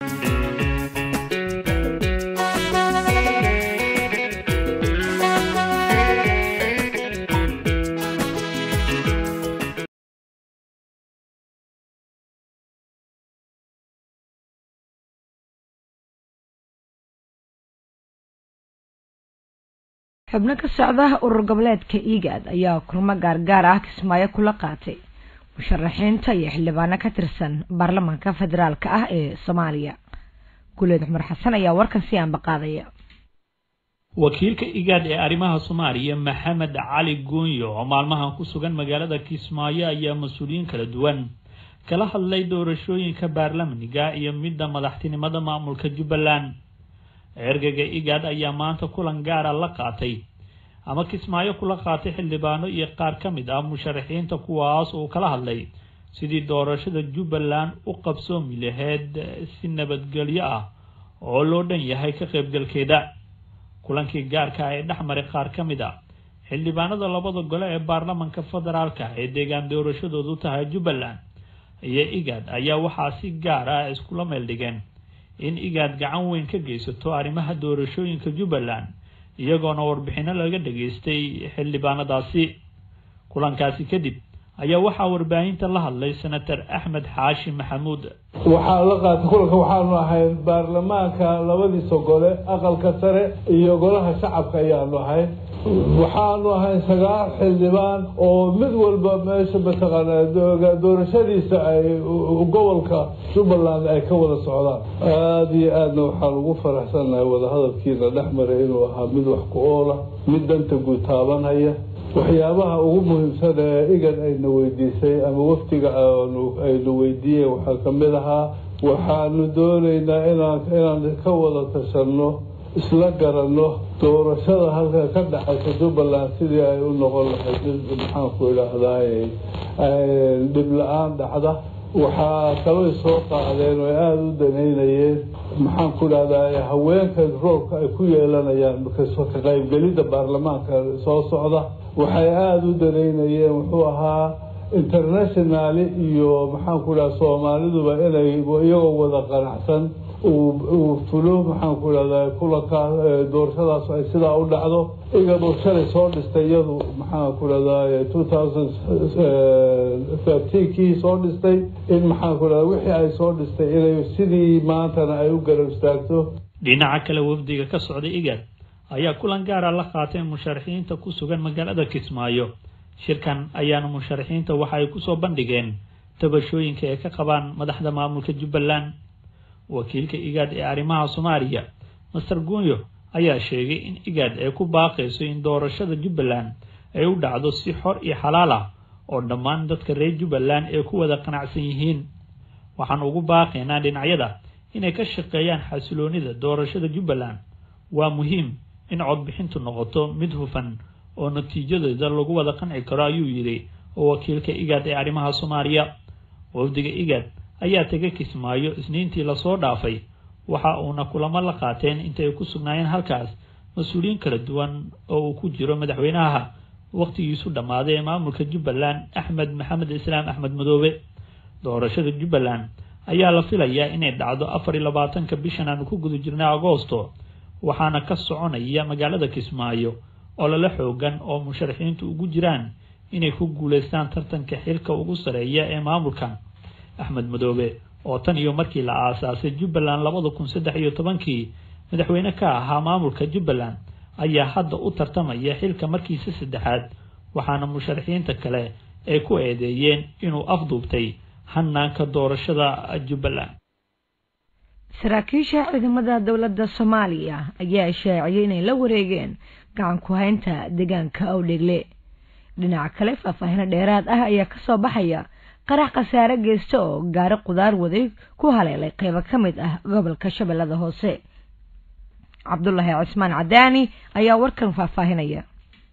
xubno ka socda urur goboleedka igaad ayaa kulmo gaargaar ah kismaayo kula qaatay musharaxiinta iyo xildhibaano ka tirsan baarlamaanka federaalk ah ee soomaaliya guleed cumar xasan ayaa warkan si aanbaqaadaya wakiilka igaad ee arrimaha soomaaliya maxamed cali guunyo oo maalmahan ku sugan magaalada kismaayo ayaa mas-uuliyiin kala duwan kala hadlay doorashooyinka baarlamaniga iyo midda madaxtinimada maamulka jubbaland ergaga igaad ayaa maanta kulan gaara la qaatay ama kismaayo kula qaatay xildhibaano iyo qaar ka mid ah musharaxiinta kuwaas uu kala hadlay sidii doorashada jubbaland u qabsoomi lahayd si nabadgelyo ah oo loo dhan yahay ka qaybgalkeeda kulankii gaarka ah ee dhex maray qaar ka mid ah xildhibaanada labada gole ee baarlamanka federaalka ee deegaan doorashadoodu tahay jubbaland iyo igaad ayaa waxaa si gaar ah iskula meel dhigeen in igaad gacan weyn ka geysato arrimaha doorashooyinka jubbaland iyagoona warbixino laga dhageystay xildhibaanadaasi kulankaasi kadib ayaa waxaa warbaahinta la hadlay senator axmed xaashi maxamuud waxaa la qaatay kulanka waxaanu ahayn baarlamaanka labadiisa gole aqalka sare iyo golaha shacabka ayaanu ahayn waxaanu ahayn sagaal xildhibaan oo mid walba meesha mataqaanaa doorashadiisa ay gobolka jubbaland ay ka wada socdaan aada iyo aadna waxaan ugu faraxsannahay wadahadalkiina dhex maray inuu ahaa mid wax ku oola mid danta guud taabanhaya waxyaabaha ugu muhiimsan ee igan ayna weydiisay ama waftiga aynu weydiiyeen waxaa ka mid ahaa waxaanu doonaynaa inaan inaan ka wada tashanno isla garanno doorashada halka ka dhexaysa jubbaland sidii ay u noqon lahayd mid maxaanku idhaahdaay dhib la-aan dhacda waxaa kaloo soo qaadeen oo aada u danaynayeen maxaanku idhahdaay haweenka roolka ay ku yeelanayaan ka qaybgelidda baarlamaanka soo socda waxay aada u danaynayeen wuxuu ahaa internationali iyo maxaanku idhaha soomaaliduba inay iyagoo wada qanacsan uu fulo maxaanku idhahdaa kulanka doorashadaas ay sidaa u dhacdo iyadoo shalay soo dhistay iyadu maxaanku idhahdaa two thousand thirteenkii soo dhistay in maxaanku idhahda wixii ay soo dhistay inay sidii maantana ay u garab istaagto dhinaca kale wafdiga ka socday igad ayaa kulan gaara la qaatay musharaxiinta ku sugan magaalada kismaayo shirkan ayaana musharaxiinta waxa ay kusoo bandhigeen tabashooyinka ay ka qabaan madaxda maamulka jubbaland wakiilka igaad ee arrimaha soomaaliya master guunyo ayaa sheegay in igaad ay ku baaqayso in doorashada jubbaland ay u dhacdo si xor iyo xalaal ah oo dhammaan dadka reer jubbaland ay ku wada qanacsan yihiin waxaan ugu baaqaynaa dhinacyada inay ka shaqeeyaan xasiloonida doorashada jubbaland waa muhiim in codbixintu noqoto mid hufan oo natiijadeeda lagu wada qanci karo ayuu yidhi oo wakiilka igaad ee arrimaha soomaaliya wafdiga igaad ayaa tegay kismaayo isniintii lasoo dhaafay waxa uuna kulamo la qaateen inta ay ku sugnaayeen halkaas mas-uuliyiin kala duwan oo uu ku jiro madaxweynaha wakhtigiisu dhammaaday ee maamulka jubbaland axmed maxamed islaam axmed madoobe doorashada jubbaland ayaa la filayaa inay dhacdo afar iyo labaatanka bishan aanu ku guda jirnay agoosto waxaana ka soconaya magaalada kismaayo oo lala xoogan oo musharaxiintu ugu jiraan inay ku guulaystaan tartanka xilka ugu sareeya ee maamulkan axmed madoobe oo tan iyo markii la aasaasay jubbaland labada kun saddex iyo tobankii madaxweyne ka ahaa maamulka jubbaland ayaa hadda u tartamaya xilka markiisa saddexaad waxaana musharaxiinta kale ay ku eedeeyeen inuu afduubtay hanaanka doorashada jubbaland saraakiisha ciidamada dowladda soomaaliya ayaa ishaaciyay inay la wareegeen gacan ku haynta deegaanka awdhegle dhinaca kale faahfaahino dheeraad ah ayaa kasoo baxaya qarax khasaare geysta oo gaari qudaar waday ku haleelay qeybo ka mid ah gobolka shabeellada hoose cabdulaahi cismaan cadaani ayaa warkan faahfaahinaya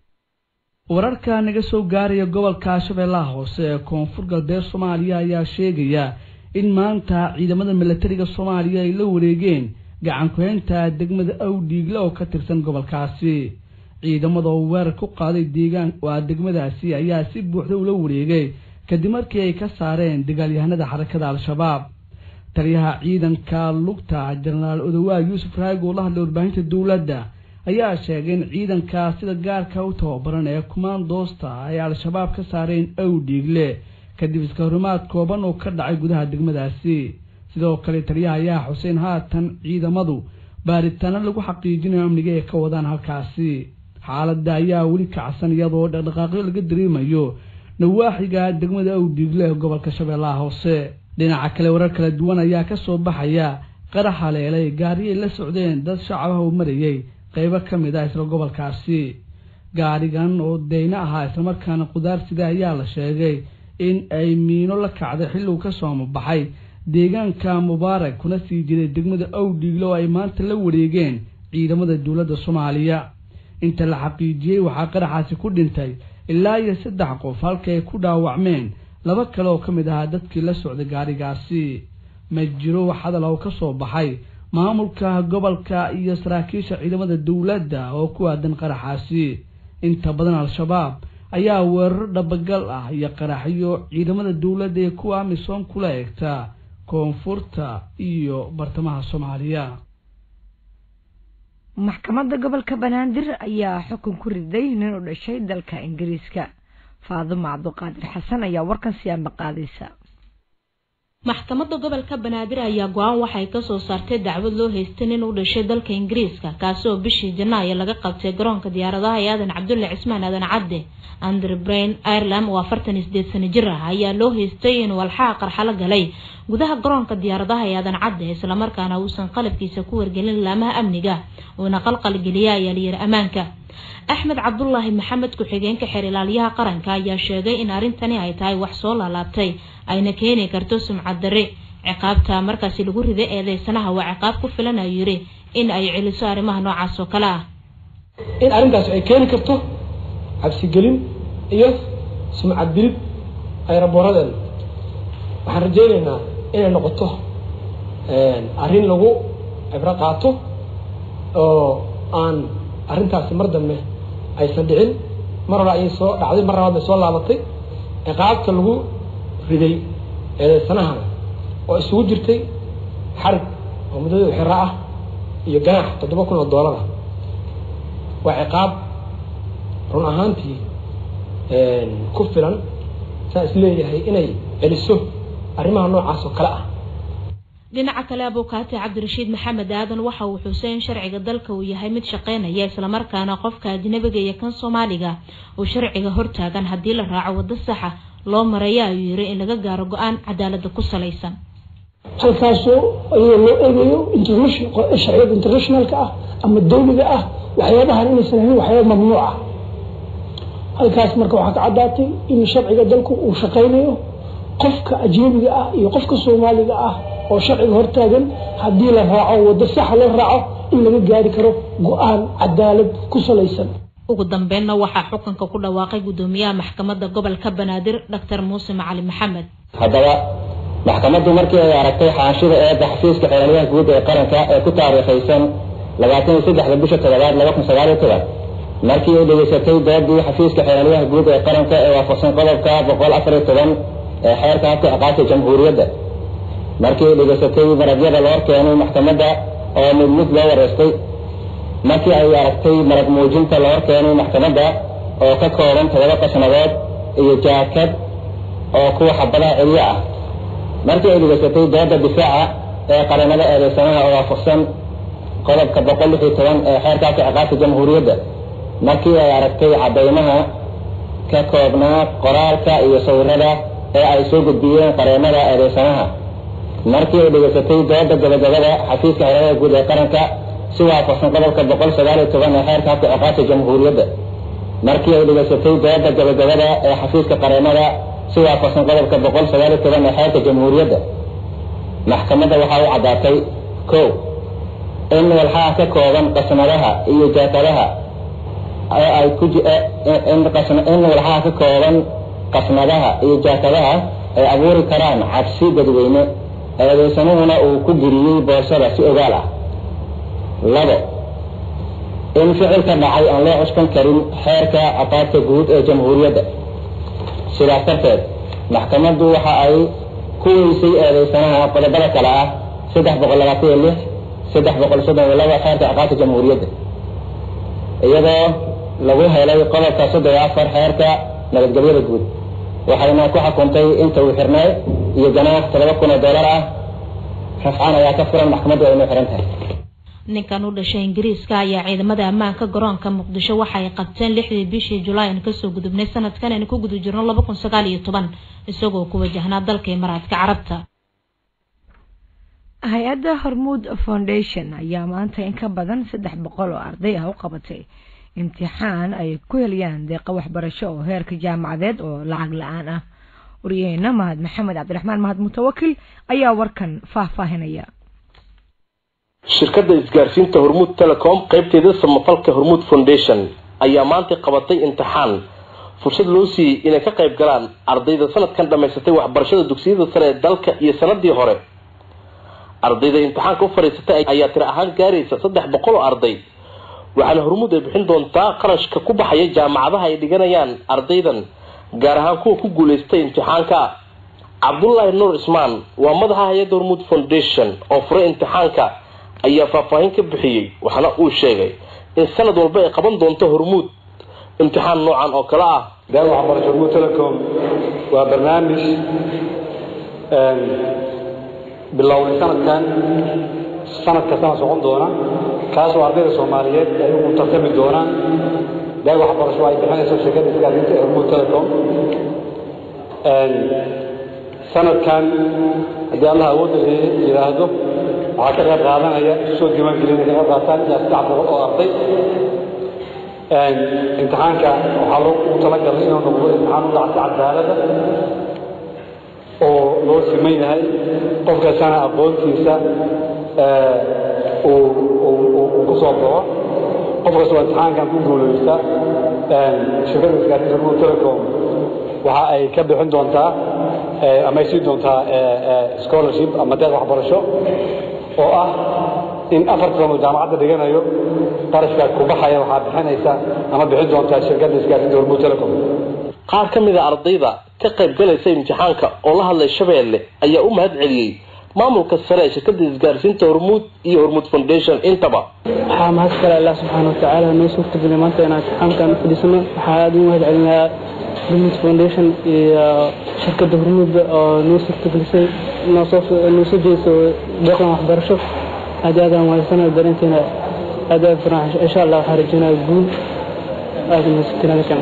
wararka naga soo gaaraya gobolka shabeellaha hoose ee koonfur galbeed soomaaliya ayaa sheegaya in maanta ciidamada milatariga soomaaliya ay la wareegeen gacan ku-haynta degmada awdhiigle oo ka tirsan gobolkaasi ciidamada oo weerar ku qaaday deegaan waa degmadaasi ayaa si buuxda ula wareegay kadib markii ay ka saareen dagaalyahanada xarakada al-shabaab taliyaha ciidanka lugta jenaraal odowaa yuusuf raagi oo la hadlay warbaahinta dowladda ayaa sheegay in ciidanka sida gaarka u tababaran ee kumaandoosta ay al-shabaab ka saareen awdhiigle kadib iska horimaad kooban oo ka dhacay gudaha degmadaasi sidoo kale taliyaha ayaa xuseen haatan ciidamadu baaritaano lagu xaqiijinayo amniga ay ka wadaan halkaasi xaaladda ayaa weli kacsan iyadoo dhaqdhaqaaqyo laga dareemayo nawaaxiga degmada awdhiigle ee gobolka shabeellaha hoose dhinaca kale warar kala duwan ayaa ka soo baxaya qarax haleelay gaariyay la socdeen dad shacabaha u marayay qaybo ka mid ah isla gobolkaasi gaarigan oo deyno ahaa islamarkaana qudaar sida ayaa la sheegay in ay miino la kacday xilligu ka soo mabaxay deegaanka mubaarak kuna sii jiray degmada awdhiigle oo ay maanta la wareegeen ciidamada dowladda soomaaliya inta la xaqiijiyey waxaa qaraxaasi ku dhintay ilaa iyo saddex qof halka ay ku dhaawacmeen laba kale oo ka mid ahaa dadkii la socday gaarigaasi ma jiro wax hadal oo ka soo baxay maamulka gobolka iyo saraakiisha ciidamada dowladda oo ku aadan qaraxaasi inta badan al-shabaab ayaa weeraro dhabagal ah iyo qaraxyo ciidamada dowladda ee kuwa amisom kula eegta koonfurta iyo bartamaha soomaaliya maxkamadda gobolka banaadir ayaa xukun ku riday nin u dhashay dalka ingiriiska faadumo cabduqaadir xasan ayaa warkan siyaanba qaadaysa maxkamadda gobolka banaadir ayaa go-aan waxay kasoo saartay dacwad loo haystay nin u dhashay dalka ingiriiska kaasi oo bishii janaayo laga qabtay garoonka diyaaradaha ee aadan cabdulle cismaan aadan cadde andre brain ireland oo afartan iyo sideed sano jir ah ayaa loo haystay inuu alxaha qarxalo galay gudaha garoonka diyaaradaha ee aadan cadde islamarkaana uusan qalabkiisa ku wargelin laamaha amniga uuna qalqalgeliya ayaa layiri ammaanka axmed cabdulaahi maxamed ku-xigeenka xeer ilaaliyaha qaranka ayaa sheegay in arrintani ay tahay wax soo laalaabtay ayna keeni karto sumcad darre ciqaabta markaasi lagu riday eedeysanaha waa ciqaab ku filan ayuu yiri in ay celiso arrimaha noocaas oo kale ah in arrintaas ay keeni karto cabsigelin iyo sumcad dilid ay raboradeena waxaan rajaynaynaa inay noqoto arrin lagu cibro qaato oo aan arrintaasi mar dambe aysan dhicin mar hore ayay soo dhacday mar labaad bay soo laabatay ciqaabta lagu riday eedeysanahan oo isugu jirtay xarig oo muddada xira ah iyo ganaax toddoba kun oo doolara waa ciqaab run ahaantii ku filan saa is leeyahay inay celiso arrimaha noocaas oo kale ah dhinaca kale abukaati cabdirashiid maxamed aadan waxa uu xusay in sharciga dalka uu yahay mid shaqeynaya islamarkaana qofka ajnabiga iyo kan soomaaliga uu sharciga hortaagan haddii la raaco waddo saxa loo maraya ayuu yiri in laga gaaro go-aan cadaalada ku salaysan halkaasoo iyadoo loo eegayo sharciyada internationalka ah ama dawliga ah waxyaabahan inaysan ahayn waxyaaba mamnuuc ah halkaas marka waxaa ka caddaatay in sharciga dalku uu shaqeynayo qofka ajnabiga ah iyo qofka soomaaliga ah oo sharciga hortaagan haddii la raaco waddo saxa loo raaco in laga gaari karo go-aan cadaalad ku salaysan ugu dambeynna waxaa xukunka ku dhawaaqay guddoomiyaha maxkamadda gobolka banaadir doctor muuse macali maxamed haddaba maxkamaddu markii ay aragtay xaanshida eedda xafiiska xeelaliyaha guud ee qaranka ee ku taariikhaysan labaatan iyo saddexda bisha toddobaad laba kun sagaal iyo toban markii ay dhegeysatay doodii xafiiska xeelaliyaha guud ee qaranka ee waafaqsan qodobka boqol afar iyo toban ee xeerka habka ciqaabta jamhuuriyadda markii ay dhegeysatay maragyada loo keenay maxkamadda oo mid mid loo wareystay markii ay aragtay marag muujinta loo keenay maxkamadda oo ka kooban todoba qasnadood iyo jaakad oo kuwa xabadaha celiyo ah markii ay dhegeysatay dooda difaaca ee qaranada eedeysanaha oo waafaqsan qodobka boqol lix iyo toban ee xeerka habka ciqaabta jamhuuriyadda markii ay aragtay cadaymaha ka koobnaa qoraalka iyo sawirada ee ay soo gudbiyeen qareemada eedeysanaha markii ay dhegeysatay dooda gabagabada xafiiska xeeladaha guud ee qaranka si waafaqsan qodobka boqol sagaal iyo toban ee xeerka habka ciqaabta jamhuuriyadda markii ay dhegeysatay dooda gabagabada ee xafiiska qareemada si waafaqsan qodobka boqol sagaal iyo toban ee xeerka jamhuuriyadda maxkamadda waxaa u caddaatay ko in walxaha ka kooban qasnadaha iyo jaakadaha oo ay ku in walxaha ka kooban qasnadaha iyo jaakadaha ay abuuri karaan cabsi dadweyne eedeysanuhuna uu ku geliyey boorsada si ogaal ah labo in ficilka dhacay aan loo cuskan karin xeerka aqaabta guud ee jamhuuriyadda sidaas darteed maxkamaddu waxa ay kuwiisay eedeysanaha qodobada kale ah saddex boqol labaatan iyo lix saddex boqol soddon iyo laba xeerka ciqaabta jamhuuriyadda iyadoo lagu helay qodobka soddon iyo afar xeerka nabadgelyada guud waxayna ku xukuntay inta uu xirnay iyo ganaax todoba kun oo dollar ah rafcaan ayaa ka furan maxkamaddu aynu xiran tahay ninkan u dhashay ingiriiska ayaa ciidamada ammaanka garoonka muqdisho waxay qabteen lixdii bishii julaay aan kasoo gudubnay sanadkan aynu ku guda jirno laba kun sagaal iyo toban isagoo ku wajahnaa dalka imaaraadka carabta hay-adda hormuud foundation ayaa maanta in ka badan saddex boqol oo arday ah u qabatay imtixaan ay ku helayaan deeqa waxbarasho oo heerka jaamacadeed oo lacag la-aan ah waryaheena mahad maxamed cabdiraxmaan mahad mutawakil ayaa warkan faahfaahinaya shirkadda isgaarsiinta hormuud telecom qaybteeda samafalka hormuud foundation ayaa maanta qabatay imtixaan fursad loo siiyey inay ka qayb galaan ardayda sanadkan dhammaysatay waxbarashada dugsiyada sare ee dalka iyo sanadii hore ardayda imtixaanka u fadhiisatay ayaa tiro ahaan gaaraysa saddex boqol oo arday waxaana hormuud ay bixin doontaa qarashka ku baxaya jaamacadaha ay dhiganayaan ardaydan gaar ahaan kuwa ku guulaystay imtixaanka cabdullaahi nuur ismaan waa madaxa hay-adda hormuud foundation oo furay imtixaanka ayaa faahfaahin ka bixiyey waxaana uu sheegay in sanad walba ay qaban doonto hormuud imtixaan noocan oo kale ah daawa waxbarasho hormuud telecom waa barnaamij bilowday sanadkan sanad kastana socon doona kaasoo ardayda soomaaliyeed ay ugu tartami doonaan daawa waxbarasho ay bixinayso shirkadda isgaarsiinta ee hormuud telecom sanadkan haddii allah awoodda yidhaahdo waxaa ka qayb qaadanaya isu soo diiwaangelin ka qayb qaataan ilaa saddex boqol oo arday imtixaanka waxaa ugu talagalay inuu noqdo imtixaan u dhacsi cadaalada oo loo siman yahay qof kastana aqoontiisa uu ku soo baxo qof kastoo imtixaankan ku guulaysta shirkadda isgaarsiinta hormuud telecom waxa ay ka bixin doontaa ama ay siin doontaa scholarship ama deeq waxbarasho oo ah in afar sano jaamacadda dhiganayo qarashka ku baxaya waxaa bixinaysa ama bixin doontaa shirkadda isgaarsiinta hormuud telecom qaar ka mid a ardayda ka qayb galaysa imtixaanka oo la hadlay shabeelle ayaa u mahad celiyey maamulka sare ee shirkadda isgaarsiinta hormuud iyo hormuud foundation intaba waxaa mahad kale allah subxaana watacaala noo suurtagelay maanta inaan imtixaankan fadhiisano waxaa aada ugu mahad celinayaa hormuud foundation iyo shirkadda hormuud oo noo suurtagelisay noosoo noo soo jeediso deeqdan waxbarasho aad aad aan wahaysana dareenteena aad aad firan insha allah waxaan rajeynaya guul aada mahadsantiin halkan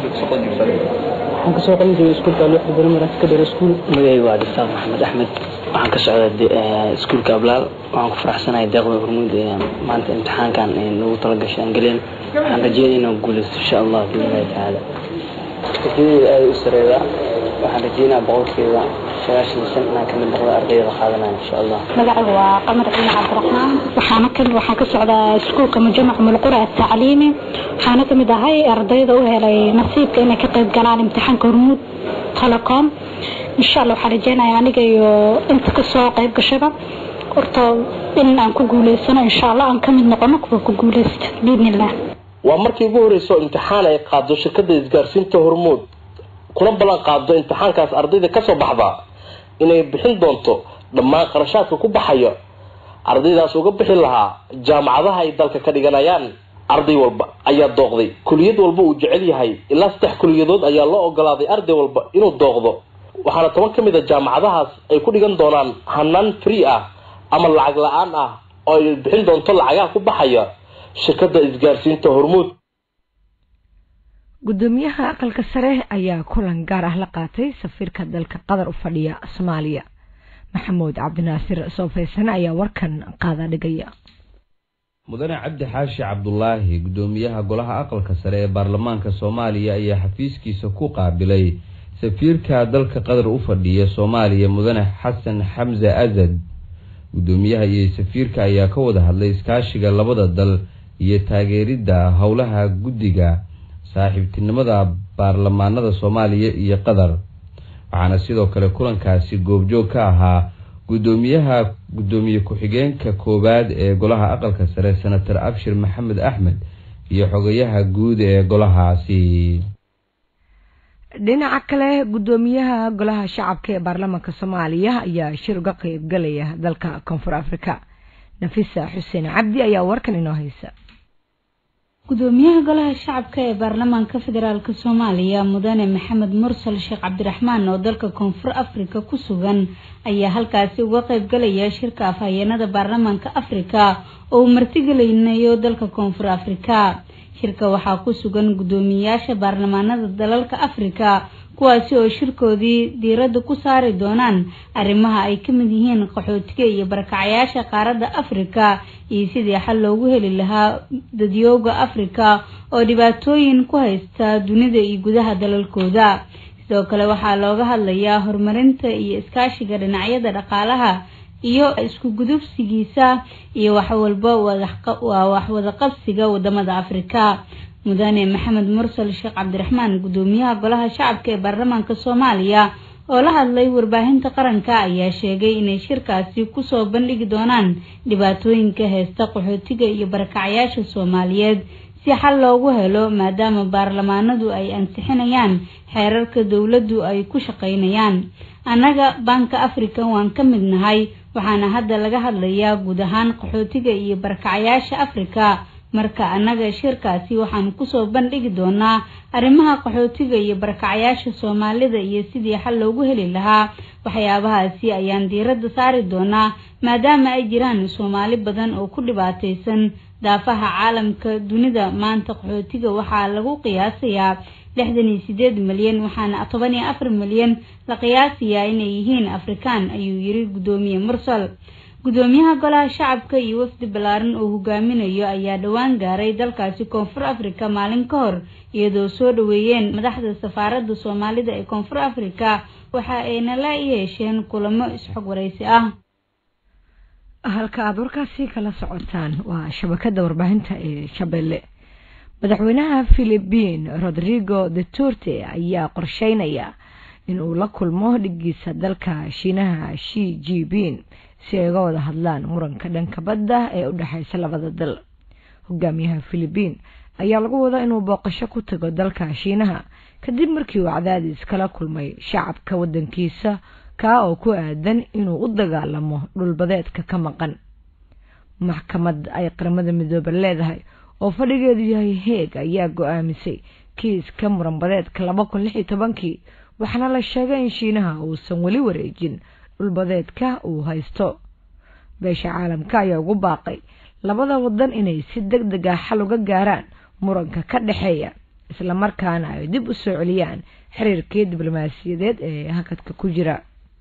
waxaan kasoo qalin jiray iskuulka alwixda barimaran secondary school magacayga waa dictaar maxamed axmed waxaan ka socdaa iskuulka ablaal waxaan ku faraxsanahay deeqda hormuud ee maanta imtixaankan nagu talagashay aan galeen waxaan rajeynaya inaan guulaysto insha allah biidnillahi tacaala rajadeyda aada u sareedaa waxaan rajeynaya boqolkeeda sagaashan iyo shan inaan kamid noqdo ardayda qaadanaya insha allah magaciga waa qamar ciin cabdiraxmaan waxaana ka waxaan ka socdaa iskuulka mujamac mulqura atacliimi waxaana kamid ahay ardayda u helay nasiibka inay ka qayb galaan imtixaanka hormuud telecom insha allah waxaan rajeynaya aniga iyo inta kasoo qayb gashaba horta in aan ku guuleysano insha allah aan kamid noqono kuwa ku guuleysta biidnillah waa markii ugu horreysa oo imtixaan ay qaado shirkadda isgaarsiinta hormuud kuna ballan qaado imtixaankaas ardayda kasoo baxda inay bixin doonto dhammaan qarashaadka ku baxaya ardaydaas uga bixi lahaa jaamacadaha ay dalka ka dhiganayaan arday walba ayaa dooqday kuliyad walba uu jecel yahay ilaa saddex kuliyadood ayaa loo ogolaaday arday walba inuu dooqdo waxaana toban ka mid a jaamacadahaas ay ku dhigan doonaan hanaan free ah ama lacag la-aan ah oo ay bixin doonto lacagaha ku baxaya shirkadda isgaarsiinta hormuud gudoomiyaha aqalka sare ayaa kulan gaar ah la qaatay safiirka dalka qatar u fadhiya soomaaliya maxamuud cabdinaasir soofeysane ayaa warkan qaada dhigaya mudane cabdi xaashi cabdulaahi gudoomiyaha golaha aqalka sare ee baarlamaanka soomaaliya ayaa xafiiskiisa ku qaabilay safiirka dalka qatar u fadhiya soomaaliya mudane xasan xamse asad gudoomiyaha iyo safiirka ayaa ka wada hadlay iskaashiga labada dal iyo taageeridda howlaha guddiga saaxiibtinimada baarlamaanada soomaaliya iyo qatar waxaana sidoo kale kulankaasi goobjoog ka ahaa gudoomiyaha gudoomiye ku-xigeenka koowaad ee golaha aqalka sare senator abshir maxamed axmed iyo xogayaha guud ee golahaasi dhinaca kale guddoomiyaha golaha shacabka ee baarlamaanka soomaaliya ayaa shir uga qeybgalaya dalka koonfur afrika nafisa xuseen cabdi ayaa warkan inoo haysa gudoomiyaha golaha shacabka ee baarlamaanka federaalk soomaaliya mudane maxamed mursal sheekh cabdiraxmaan oo dalka koonfur afrika ku sugan ayaa halkaasi uga qeybgalaya shirka afhayeenada baarlamaanka afrika oo uu martigelinayo dalka koonfur afrika shirka waxaa ku sugan guddoomiyayaasha baarlamaanada dalalka afrika kuwaasi oo shirkoodii diiradda ku saari doonaan arrimaha ay ka mid yihiin qaxootiga iyo barakacayaasha qaaradda afrika iyo sidii xal loogu heli lahaa dadyooga afrika oo dhibaatooyin ku haysta dunida iyo gudaha dalalkooda sidoo kale waxaa looga hadlayaa horumarinta iyo iskaashiga dhinacyada dhaqaalaha iyo isku gudubsigiisa iyo waxwalba waa waxwadaqabsiga wadamada afrika mudane maxamed mursal sheekh cabdiraxmaan guddoomiyaha golaha shacabka ee baarlamaanka soomaaliya oo la hadlay warbaahinta qaranka ayaa sheegay inay shirkaasi kusoo bandhigi doonaan dhibaatooyinka heesta qaxootiga iyo barakacyaasha soomaaliyeed si xal loogu helo maadaama baarlamaanadu ay ansixinayaan xeerarka dowladdu ay ku shaqaynayaan annaga baanka africa waan ka mid nahay waxaana hadda laga hadlayaa guud ahaan qaxootiga iyo barakacyaasha afrika marka annaga shirkaasi waxaan kusoo bandhigi doonaa arrimaha qaxootiga iyo barakacyaasha soomaalida iyo sidii xal loogu heli lahaa waxyaabahaasi ayaan diiradda saari doonaa maadaama ay jiraan soomaali badan oo ku dhibaataysan daafaha caalamka dunida maanta qaxootiga waxaa lagu qiyaasayaa lixdan iyo sideed milyan waxaana toban iyo afar milyan la qiyaasayaa inay yihiin afrikaan ayuu yiri guddoomiye mursal guddoomiyaha golaha shacabka iyo wafdi ballaaran oo hogaaminayo ayaa dhowaan gaaray dalkaasi koonfur afrika maalin ka hor iyadoo soo dhaweeyeen madaxda safaaradda soomaalida ee koonfur afrika waxa ayna la yeesheen kulamo isxog waraysi ah halka aada warkaasi kala socotaan waa shabakada warbaahinta ee shabeelle madaxweynaha philibiin rodrigo duterte ayaa qorsheynaya in uu la kulmo dhigiisa dalka shiinaha shi jibin si ay uga wada hadlaan muranka dhanka badda ee u dhexeysa labada dal hogaamiyaha philibiin ayaa lagu wadaa inuu booqasho ku tago dalka shiinaha kadib markii uu cadaadis kala kulmay shacabka wadankiisa kaa oo ku aadan inuu u dagaalamo dhulbadeedka ka maqan maxkamad ay qaramada midoobe leedahay oo fadhigeedu yahay heeg ayaa go-aamisay kiiska muranbadeedka laba kun lix iyo tobankii waxaana la sheegay in shiinaha uusan weli wareejin dhulbadeedka uu haysto beesha caalamka ayaa ugu baaqay labada wadan inay si deg deg ah xal uga gaaraan muranka ka dhexeeya islamarkaana ay dib u soo celiyaan xiriirkii diblomaasiyadeed ee hakadka ku jira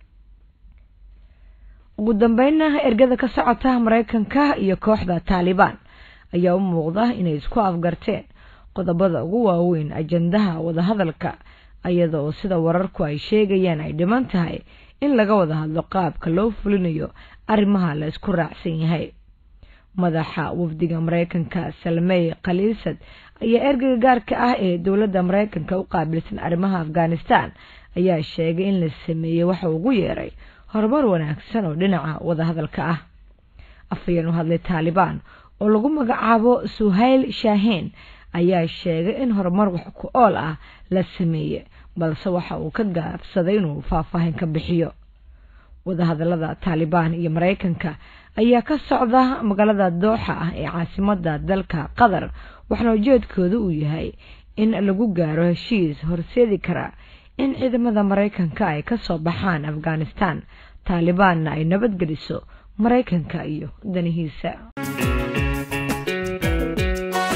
ugu dambeynna ergada ka socota mareykanka iyo kooxda taalibaan ayaa u muuqda inay isku afgarteen qodobada ugu waaweyn ajandaha wadahadalka iyada oo sida wararku ay sheegayaan ay dhiman tahay in laga wada hadlo qaabka loo fulinayo arrimaha la isku raacsan yahay madaxa wafdiga mareykanka salmey khaliisad ayaa ergeyga gaarka ah ee dowladda mareykanka u qaabilsan arrimaha afghanistan ayaa sheegay in la sameeyey waxa ugu yeeray horumar wanaagsan oo dhinaca wadahadalka ah afhayeen u hadlay taalibaan oo lagu magacaabo suhayl shaahiin ayaa sheegay in horumar wax ku ool ah la sameeyey balse waxa uu ka gaabsaday inuu faahfaahin ka bixiyo wadahadalada taalibaan iyo mareykanka ayaa ka socda magaalada dooxa ah ee caasimada dalka qatar waxaana ujeedkooda uu yahay in lagu gaaro heshiis horseedi kara in ciidamada mareykanka ay kasoo baxaan afghanistan taalibaanna ay nabadgeliso mareykanka iyo danihiisa